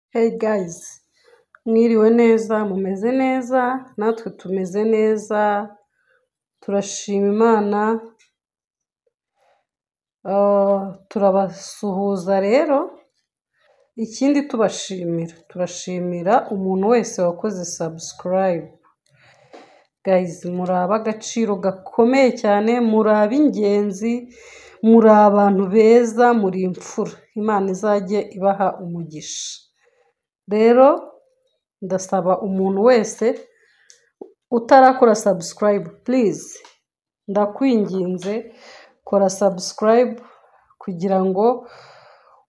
Hey guys, mwiriwe neza, mumeze neza, natwe tumeze neza, turashima Imana, ah, turabasuhuza rero, ikindi tubashimira, turashimira umuntu wese wakoze subscribe. Guys, muri ab'agaciro gakomeye cyane, muri ab'ingenzi, muri abantu beza, muri imfura. Imana izajye ibaha umugisha. Rero ndasaba umuntu wese utarakora subscribe, please ndakwinginze kora subscribe kugira ngo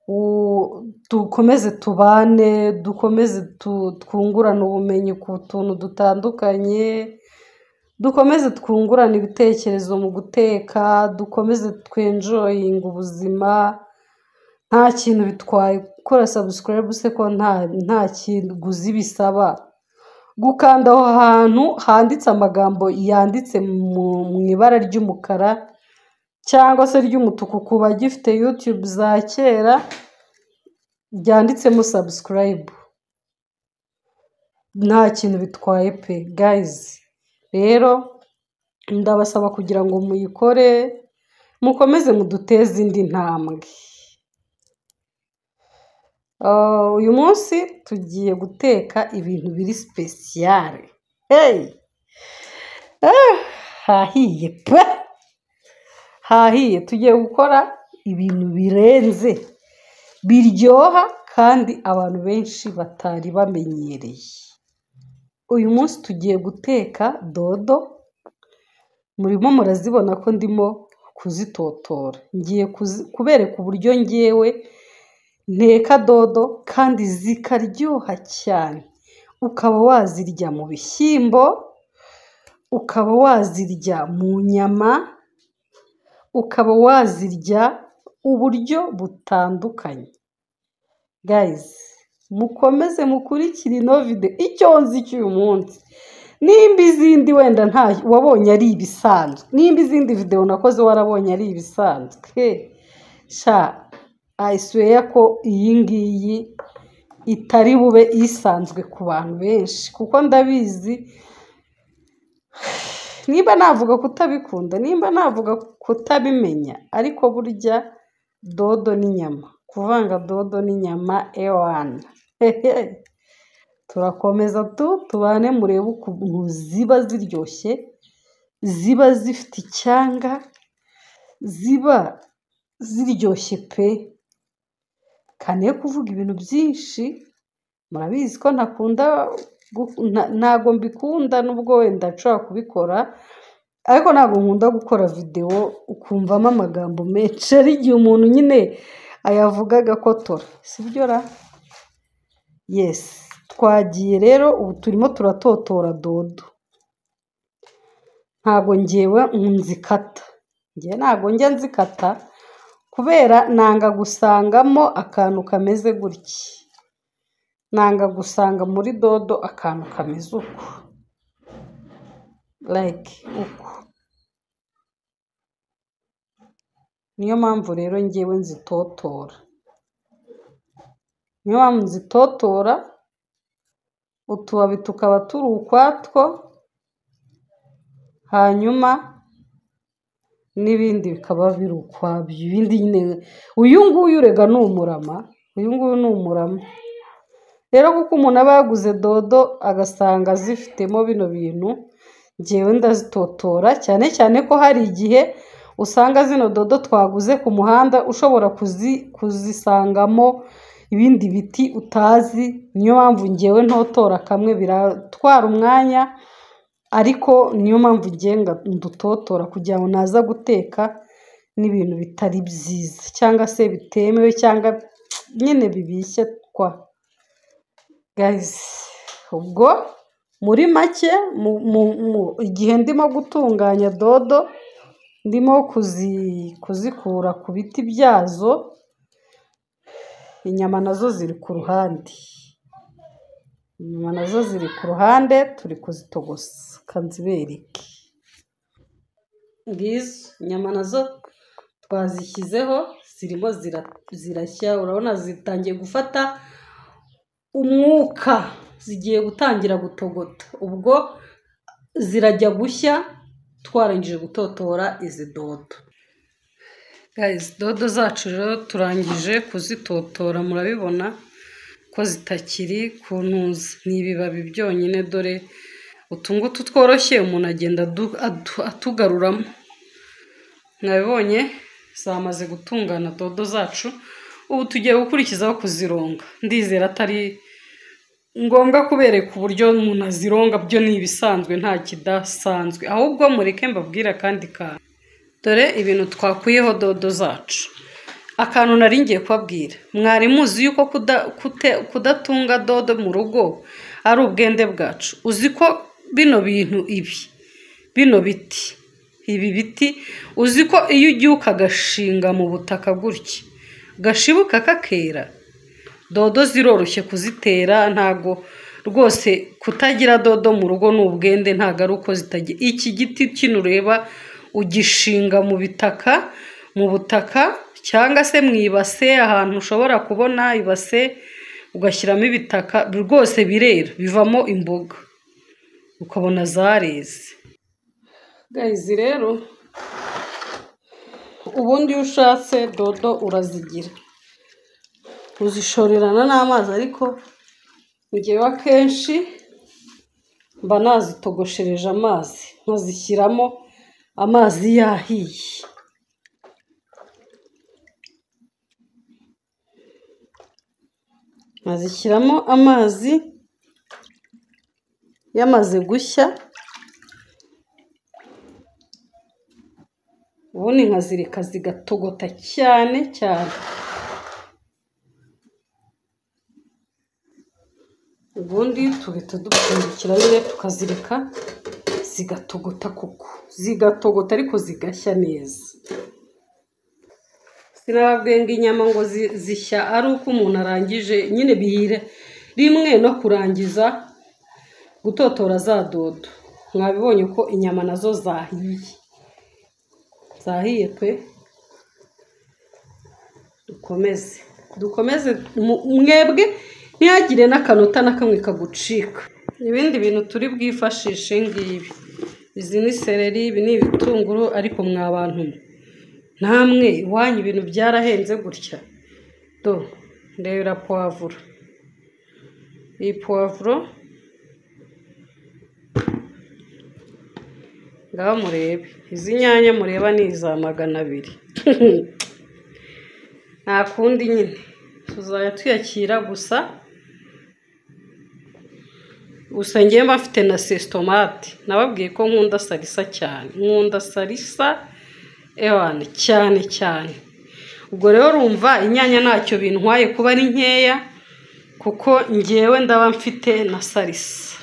u- dukomeze tubane, dukomeze tu- twungurane ubumenyi ku tuntu dutandukanye, dukomeze twungurane ibitekerezo mu guteka, dukomeze twenjoyinga ubuzima, nta kintu bitwaye gukora subscribe se ko nta, nta kiguzi bisaba. Gukanda aho hantu handitse amagambo yanditse mu, mu ibara ry'umukara cyangwa se ry'umutuku ku bagifite YouTube za kera, ryanditsemo subscribe. Nta kintu bitwaye pe guys. Rero ndabasaba kugira ngo muyikore, mukomeze muduteze indi ntambwe. Ah, uyu munsi tugiye guteka ibintu biri sipesiyare. Hey! Ah, hahiye pe! Hahiye. Tugiye gukora ibintu birenze, biryoha kandi abantu benshi batari bamenyereye. Uyu munsi tugiye guteka dodo, murimo murazibona ko ndimo kuzitotora. Ngiye kuzi- kubereka uburyo ngewe nteka dodo kandi zikaryoha cyane. Ukaba wazirya mu bishyimbo, ukaba wazirya mu nyama, ukaba wazirya uburyo butandukanye. Guys, mukomeze mukurikire ino video icyo nzi cy'uyu munsi. Nimba izindi wenda nta wabonye ari ibisanzwe, nimba izindi video nakoze warabonye ari ibisanzwe. Hey. Sha, I swear ko iyi ngiyi itari bube isanzwe ku bantu benshi kuko ndabizi nimba navuga kutabikunda nimba navuga kutabimenya ariko burya dodo n'inyama kuvanga dodo n'inyama ewana turakomeza tu tubane murebe ukuntu ziba ziryoshye ziba zifite icyanga ziba ziryoshye pe kane kuvuga ibintu byinshi murabizi ko ntakunda gu- nta- ntago mbikunda nubwo wenda nshobora kubikora ariko ntabwo nkunda gukora videwo ukumvamo amagambo menshi hari igihe umuntu nyine ayavuga agakotora sibyo ra yesi twagiye rero ubu turimo turatotora dodo ntago ngewe nzikata ngewe ntago njya nzikata kubera nanga gusangamo akantu kameze gutya nanga gusanga muri dodo akantu kameze uku like uku niyo mpamvu rero ngewe nzitotora niyo mpamvu nzitotora utubabi tukaba turi ukwatwo hanyuma n'ibindi bikaba biri ukwabyo ibindi nyine uyu nguyu urega ni umurama uyu nguyu ni umurama rero kuko umuntu aba yaguze dodo agasanga zifitemo bino bintu ngewe ndazitotora cyane cyane ko hari igihe usanga zino dodo twaguze ku muhanda ushobora kuzi, kuzisangamo ibindi biti utazi niyo mpamvu ngewe ntotora kamwe biratwara umwanya ariko niyo mpamvu ngenga ndutotora kugira ngo naza guteka n'ibintu bitari byiza cyangwa se bitemewe cyangwa nyine bibishye kwa guys ubwo muri make mu, mu, mu, igihe ndimo gutunganya dodo ndimo kuzi, kuzikura ku biti byazo inyama nazo ziri ku ruhande inyama nazo ziri ku ruhande turi kuzitogosa kanzibereke ngizo inyama nazo twazishyizeho zirimo zira, zirashya urabona zitangiye gufata umwuka zigiye gutangira gutogota ubwo zirajya gushya twarangije gutotora izi dodo Guys, dodo zacu rero turangije kuzitotora murabibona ko zitakiri ku ntuzi ni ibibabi byonyine dore utu ngutu tworoshye umuntu agenda adu- adu- atugaruramo mwabibonye zamaze gutungana dodo zacu ubu tugiye gukurikizaho kuzironga ndizera atari ngombwa kubereka uburyo umuntu azironga byo ni ibisanzwe nta kidasanzwe ahubwo mureke mbabwire akandi kantu dore ibintu twakuyeho dodo zacu akantu nari ngiye kubabwira mwari muzi yuko kuda- kute- kudatunga dodo mu rugo ari ubwende bwacu uzi ko bino bintu ibi bino biti ibi biti uzi ko iyo ugiye ukagashinga mu butaka gutya gashibuka kakera dodo ziroroshye kuzitera ntago rwose kutagira dodo mu rugo ni ubwende ntago ari uko zitagira iki giti kino ureba ugishinga mu bitaka mu butaka cyangwa se mu ibase ahantu ushobora kubona ibase ugashyiramo ibitaka rwose birera bivamo imboga ukabona zareze gayizi rero ubundi iyo ushatse dodo urazigira uzishorerana n'amazi ariko njyewe akenshi mba nazitogoshereje amazi nkazishyiramo amazi yahiye nkazishyiramo amazi yamaze gushya ubundi nkazireka zigatogota cyane cyane ubundi tugahita dupfundikira nyine tukazireka zigatogota koko zigatogota ariko zigashya neza sinababwiye ngo inyama ngo zi- zishya ari uko umuntu arangije nyine bihire rimwe no kurangiza gutotora za dodo mwabibonye ko inyama nazo zahiye zahiye pe dukomeze dukomeze mu- mwebwe ntihagire n'akanota na kamwe kagucika ibindi bintu turi bwifashishe ngibi izi ni seleri ibi ni ibitunguru ariko mwa bantu mwe namwe iwanyu ibintu byarahenze gutya do ndebera puwavuro iyi puwavuro ngaho murebe izi nyanya mureba ni iza magana abiri nta kundi nyine tuzajya twiyakira gusa gusa ngewe mba mfite na sesitomate nababwiye ko nkunda sarisa cyane nkunda sarisa ewana cyane cyane ubwo rero urumva inyanya ntacyo bintwaye kuba ari nkeya kuko ngewe ndaba mfite na sarisa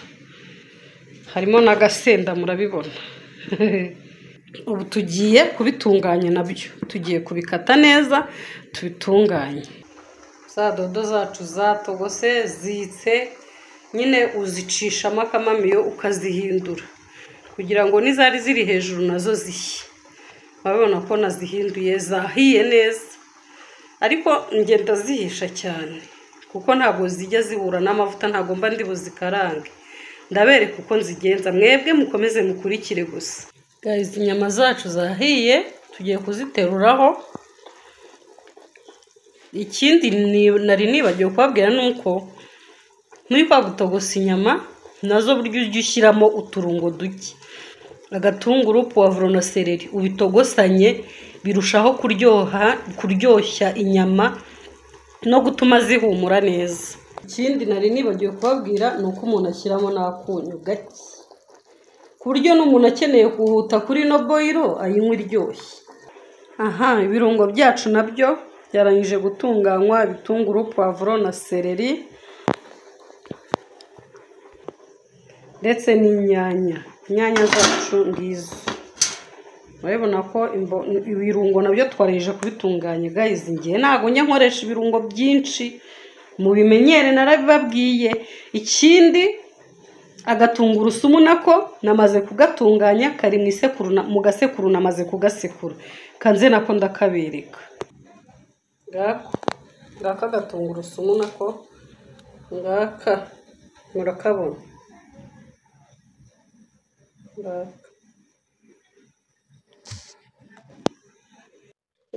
harimo n'agasenda murabibona ubu tugiye kubitunganya nabyo tugiye kubikata neza tubitunganye za dodo zacu zatogose zitse nyine uzicishamo akamamiyo ukazihindura kugira ngo n'izari ziri hejuru nazo zishye urabibona ko nazihinduye zahiye neza ariko njye ndazihisha cyane kuko ntabwo zijya zibura n'amavuta ntabwo mba ndi buzikarange ndabereka uko nzigenza mwebwe mukomeze mukurikire gusa Guys, inyama zacu zahiye tugiye kuziteruraho ikindi ni- nari nibagiwe kubabwira ni uko muri kwa gutogosa inyama nazo buryo ujya ushyiramo uturungo duke agatunguru puwavuro na sereri ubitogosanye birushaho kuryoha kuryoshya inyama no gutuma zihumura neza ikindi nari nibagiwe kubabwira ni uko umuntu ashyiramo n'akunyu gake ku buryo n'umuntu akeneye kuhuta kuri no boyiro ayinywa iryoshye aha ibirungo byacu nabyo byarangije gutunganywa ibitunguru puwavuro na sereri ndetse n'inyanya inyanya zacu ngizo urabibona ko imbo- ibirungo nabyo twarangije kubitunganya gayizi ngiye ntabwo njya nkoresha ibirungo byinshi mubimenyere narabibabwiye ikindi agatungurusumu nako namaze kugatunganya kari mu isekuru na- mu gasekuru namaze kugasekura kanze nako ndakabereka ngako ngako agatungurusumu nako ngaka murakabona ngaka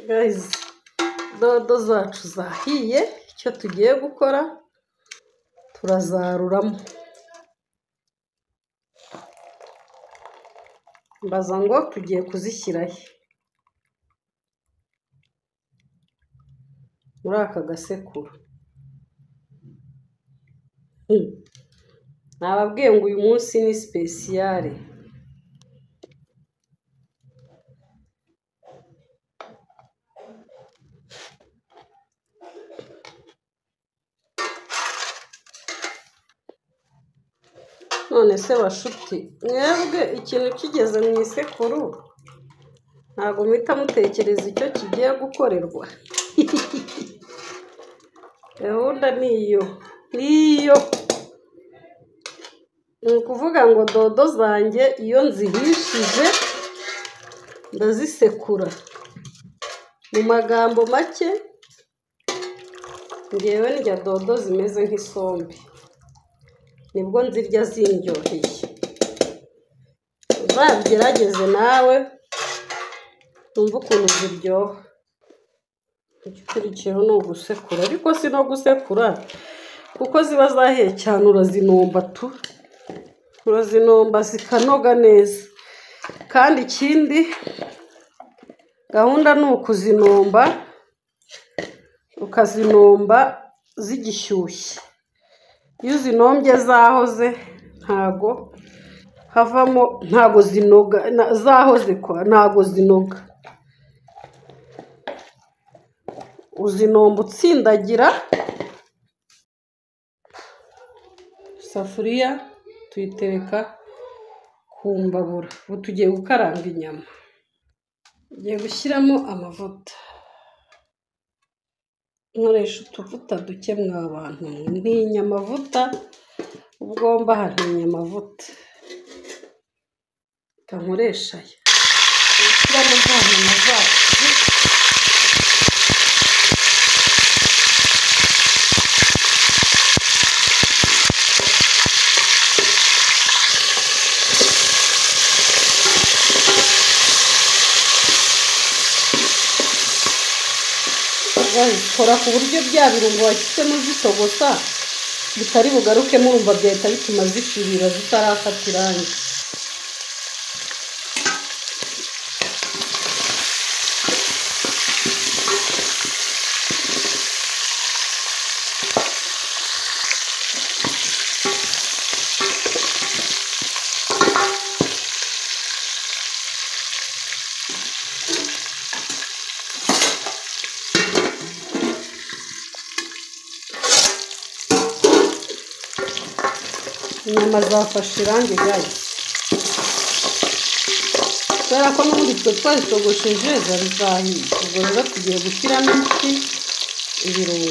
gayizi dodo zacu zahiye icyo tugiye gukora turazaruramo mbaza ngo tugiye kuzishyirahe muri aka gasekuru nababwiye ngo uyu munsi ni sipesiyare none se bashuti mwebwe ikintu kigeze mu isekuru ntabwo muhita mutekereza icyo kigiye gukorerwa gahunda ni iyo ni iyo ni ukuvuga ngo dodo zanjye iyo nzihishije ndazisekura mu magambo make ngewe ndya dodo zimeze nk'isombe nibwo nzirya zindyoheye uzabigerageze nawe wumve ukuntu ziryoha igikurikiyeho ni ugusekura ariko si no gusekura kuko ziba zahiye cyane urazinomba tu urazinomba zikanoga neza kandi ikindi gahunda ni ukuzinomba ukazinomba zigishyushye iyo uzinombye zahoze ntago havamo ntago zinoga na- zahoze kwa ntago zinoga uzinomba utsindagira isafuriya tuyitereka ku mbabura ubu tugiye gukaranga inyama tugiye gushyiramo amavuta nkoresha utuvuta duke mwa bantu mwe ntinya amavuta ubwomba hantinya amavuta reka nkoresha aya gushyiramo za nyama zacu babikora ku buryo bya birungo washyizemo zitogosa bitari bugarukemo urumva byahita bituma zishirira zitarafata irangi inyama zafashe irangi gayi kubera ko n'ubundi twe twazitogosheje zari zahiye ubwo rero tugiye gushyiramo ifi ibirungo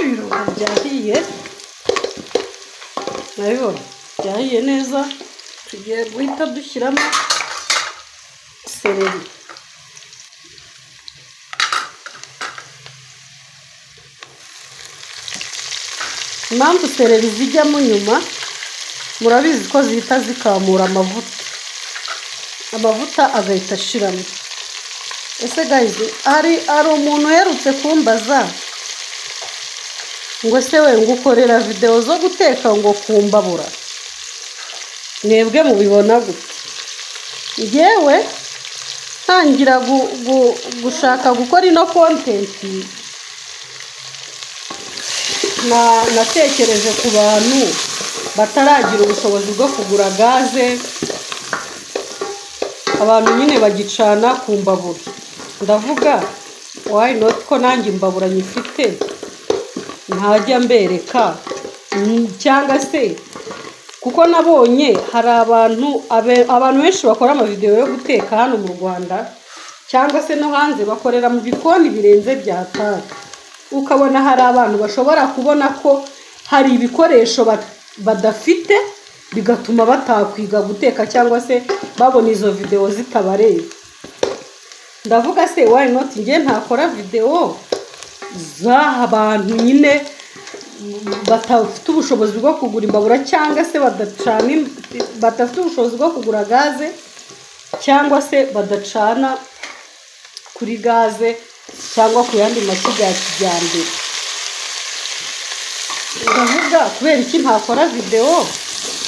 ibirungo byahiye nabibona byahiye neza tugiye guhita dushyiramo sereri impamvu sereri zijyamo nyuma murabizi ko zihita zikamura amavuta amavuta agahita ashiramo ese gayizi hari hari umuntu uherutse kumbaza ngo se we ngukorera videwo zo guteka ngo kumbabura mwebwe mubibona gute ngewe ntangira gu- gu- gushaka gukora ino kontenti na- natekereje ku bantu bataragira ubushobozi bwo kugura gaze abantu nyine bagicana ku mbabura ndavuga wayi noti ko nanjye imbabura nyifite ntajya mbereka mm, cyangwa se kuko nabonye hari abantu abe- abantu benshi bakora amavidewo yo guteka hano mu rwanda cyangwa se no hanze bakorera mu bikoni birenze bya tatu ukabona hari abantu bashobora kubona ko hari ibikoresho ba- badafite bigatuma batakwiga guteka cyangwa se babona izo videwo zitabareba ndavuga se why not njye ntakora videwo z'aha bantu nyine batafite ubushobozi bwo kugura imbabura cyangwa se badacana im- badafite ubushobozi bwo kugura gaze cyangwa se badacana kuri gaze cyangwa ku yandi mashyiga ya kijyambere ndavuga kubera iki ntakora videwo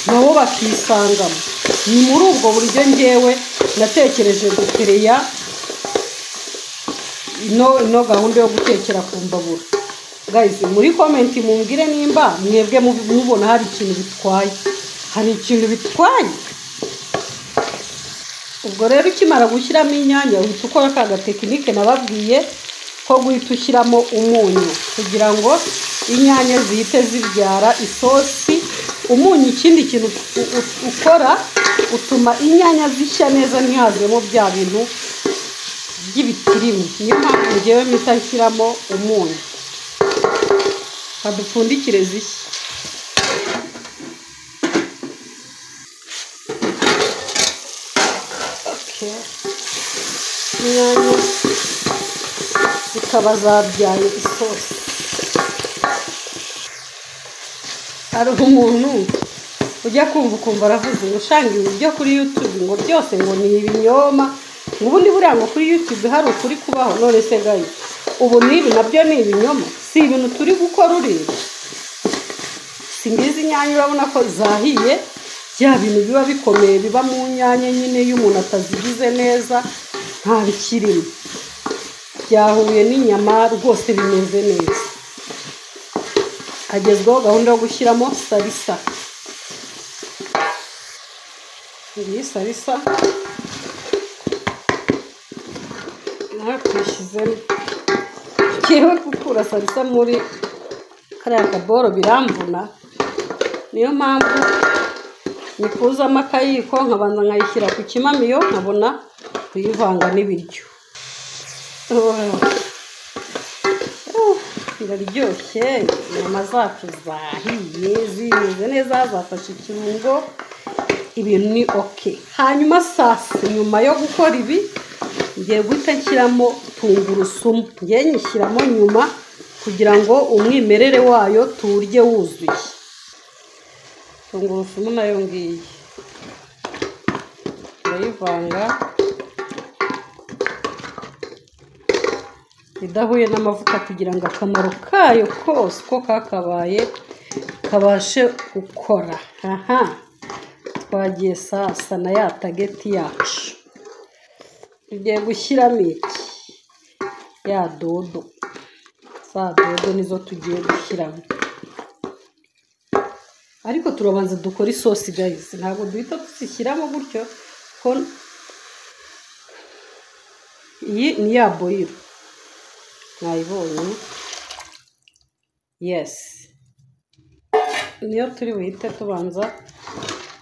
nabo bakisangamo ni muri ubwo buryo ngewe natekereje gukereya ino ino gahunda yo gutekera ku mbabura guys muri komenti mumbwire nimba mwebwe mubi- mubona hari ikintu bitwaye hari ikintu bitwaye ubwo rero ukimara gushyiramo inyanya uhita ukora ka gatekinike nababwiye ko guhita ushyiramo umunyu kugira ngo inyanya zihite zibyara isosi umunyu ikindi kintu u- u- ukora utuma inyanya zishya neza ntihazemo bya bintu by'ibitirimu niyo mpamvu ngewe mpita nshyiramo umunyu badupfundikire zishya Okay. inyanya zikaba zabyaye isosi hari umuntu ujya kumva ukumva aravuze ngo ushanga ibi byo kuri yutube ngo byose ngo ni ibinyoma ngo ubundi buriya ngo kuri yutube hari ukuri kubaho none se gayi ubu n'ibi nabyo ni ibinyoma si ibintu turi gukora ureba si ngizi inyanya urabona ko zahiye bya bintu biba bikomeye biba mu nyanya nyine iyo umuntu atazigize neza nta bikirimo byahuye n'inyama rwose bimeze neza hagezweho gahunda yo gushyiramo salisa iyi salisa nayo tuyishyizemo ngewe gukura salisa muri kariya kaboro biramvuna niyo mpamvu nikuzamo akayiko nkabanza nkayishyira ku kimamiyo nkabona kuyivanga n'ibiryo Oh. Uh, iraryoshye inyama zacu zahiye zimeze neza zafashe ikirungo ibintu ni oke hanyuma sasa nyuma yo gukora ibi ngiye guhita nshyiramo tungurusumu ngiye nyishyiramo nyuma kugira ngo umwimerere wayo tuwurye wuzuye tungurusumu nayo ngiyi turayivanga idahuye n'amavuta kugira ngo akamaro kayo kose uko kakabaye kabashe gukora aha twagiye sasa na ya tageti yacu tugiye gushyiramo iki ya dodo za dodo nizo tugiye gushyiramo ariko turabanza dukora isosi gayizi ntabwo duhita tuzishyiramo gutyo ko iyi ni ya boyiro mwayibonye yesi niyo turi buhite tubanza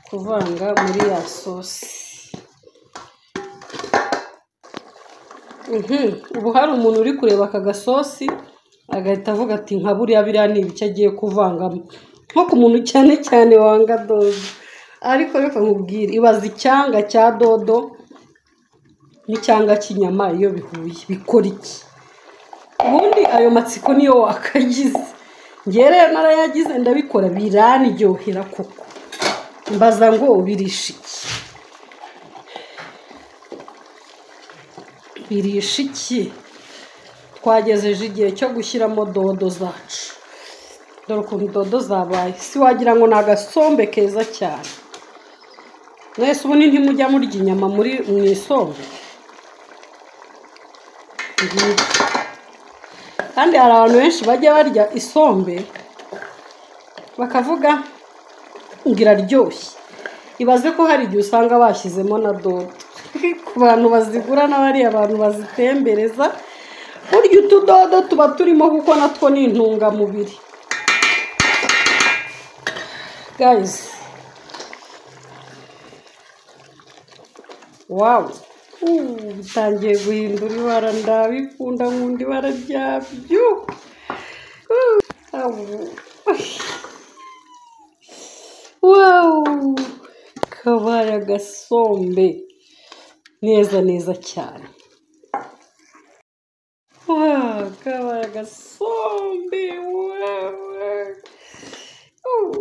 kuvanga muri ya sosi Mhm, ubu hari umuntu uri kureba aka gasosi agahita avuga ati nka buriya biriya ni ibice agiye kuvangamo nko ku muntu cyane cyane wanga dodo ariko reka nkubwire ibaza icyanga cya dodo n'icyanga cy'inyama iyo bihuye bikora iki ubundi ayo matsiko niyo wakagize ngewe rero narayagize ndabikora biraniryohera koko mbaza ngo birisha iki birisha iki twagejeje igihe cyo gushyiramo dodo zacu dore ukuntu dodo zabaye si wagira ngo ni agasombe keza cyane mwese ubundi ntimujya murya inyama muri mu isombe Mhm. kandi hari abantu benshi bajya barya isombe bakavuga ngo iraryoshye ibaze ko hari igihe usanga bashyizemo na dodo ku bantu bazigura n'abariya bantu bazitembereza burya utudodo tuba turimo kuko natwo ni intungamubiri gayizi wawu ubu bitangiye guhindura ibara ndabikunda nkunda ibara ryabyo Uh, awu. Wow! Kabare agasombe. Neza neza cyane. Wow! Kabare agasombe. Wow! Oh,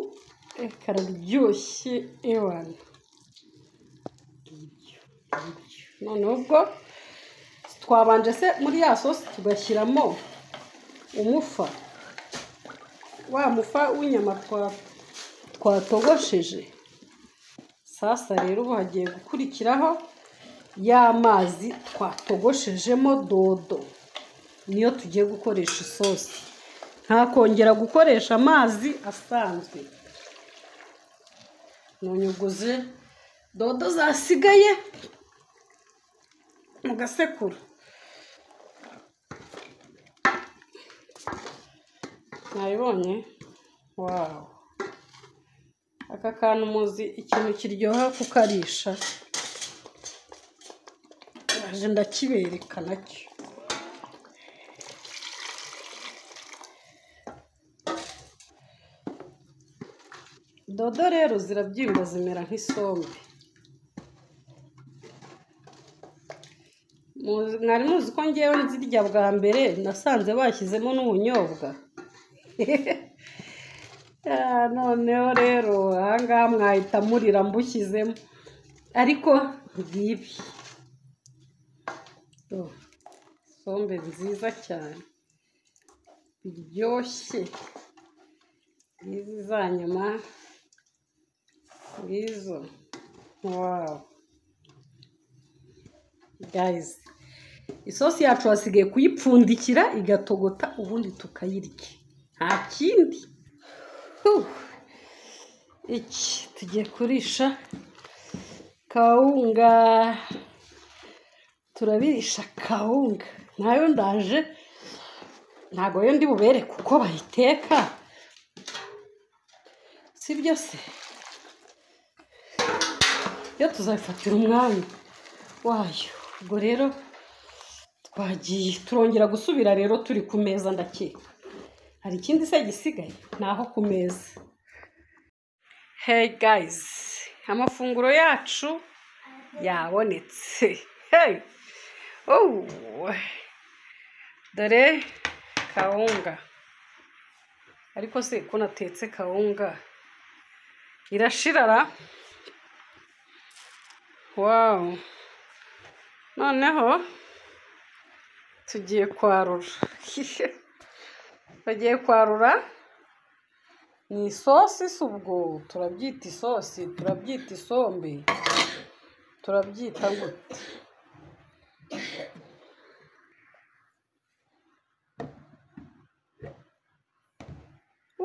kararyoshye ewana. Noneho ubwo twabanje se muri ya sosi tugashyiramo umufa wa mufa w'inyama twa twatogosheje sasa rero ubu hagiye gukurikiraho y'amazi twatogoshejemo dodo niyo tugiye gukoresha isosi nta kongera gukoresha amazi asanzwe ntunyuguze dodo zasigaye mu gasekuru mwabibonye wawu aka kantu muzi ikintu kiryoha kukarisha ndaje ndakibereka nacyo dodo rero zirabyimba zimera nk'isombe Muzi- mwari muzi ko ngewe nzirya bwa mbere nasanze bashyizemo n'ubunyobwa Ah, noneho rero ahangaha mwahita murira mbushyizemo ariko ngibi Oh, sombe nziza cyane biryoshye ngizi za nyama ngizo wawu gayizi isosi yacu hasigaye kuyipfundikira igatogota ubundi tukayirya nta kindi Uh, iki tugiye kurisha kawunga turabirisha kawunga nayo ndaje ntago yo ndi bubereke uko bayiteka sibyo se yo tuzabifatira umwanya wayo ubwo rero twagiye turongera gusubira rero turi ku meza ndakeka hari ikindi se gisigaye ni aho ku meza hey guys amafunguro yacu yabonetse hey oh dore kawunga ariko se ko natetse kawunga irashirara wow noneho tugiye kwarura bagiye kwarura ni isosi si ubwo turabyita isosi turabyita isombe turabyita gute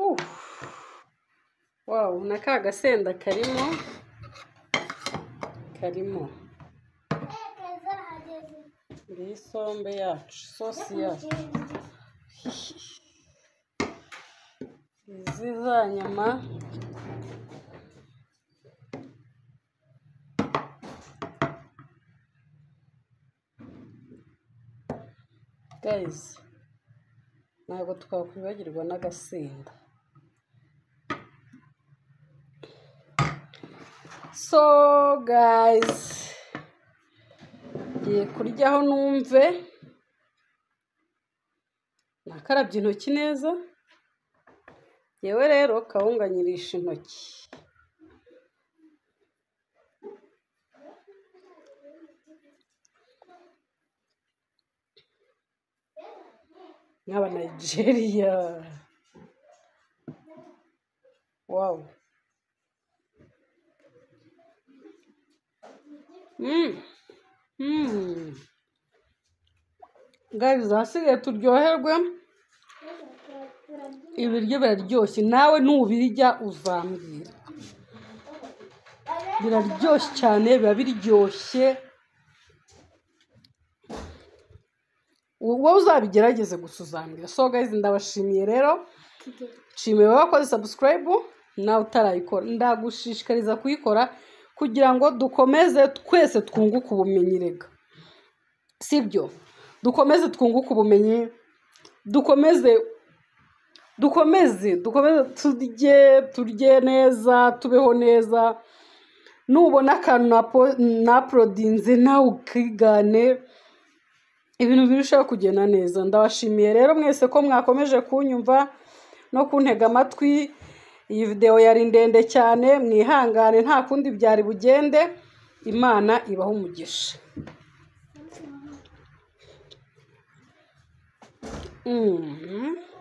Uh, wow na ka gasenda karimo karimo ni isombe yacu isosi yacu izi za nyama gayizi ntabwo twakwibagirwa n'agasenda so gayizi ngiye kuryaho numve nakarabye intoki neza yewe rero kawunga nyirisha intoki nk'aba Nigeria wow gayizi hasigaye turyoherwe ibiryo biraryoshye nawe nubirya uzambwira biraryoshye cyane biba biryoshye wowe uzabigerageze gusa uzambwira so gayizi ndabashimiye rero nshimiye wakoze sabusikarayibu nawe utarayikora ndagushishikariza kuyikora kugira ngo dukomeze twese twunguke ubumenyi rega sibyo dukomeze twunguke ubumenyi dukomeze dukomeze dukomeze turye turye neza tubeho neza nubona akantu napo- naporodinze nawe ukigane ibintu birushaho kugenda neza ndabashimiye rero mwese ko mwakomeje kunyumva no kuntega amatwi iyi videwo yari ndende cyane mwihangane nta kundi byari bugende imana ibaho umugisha mm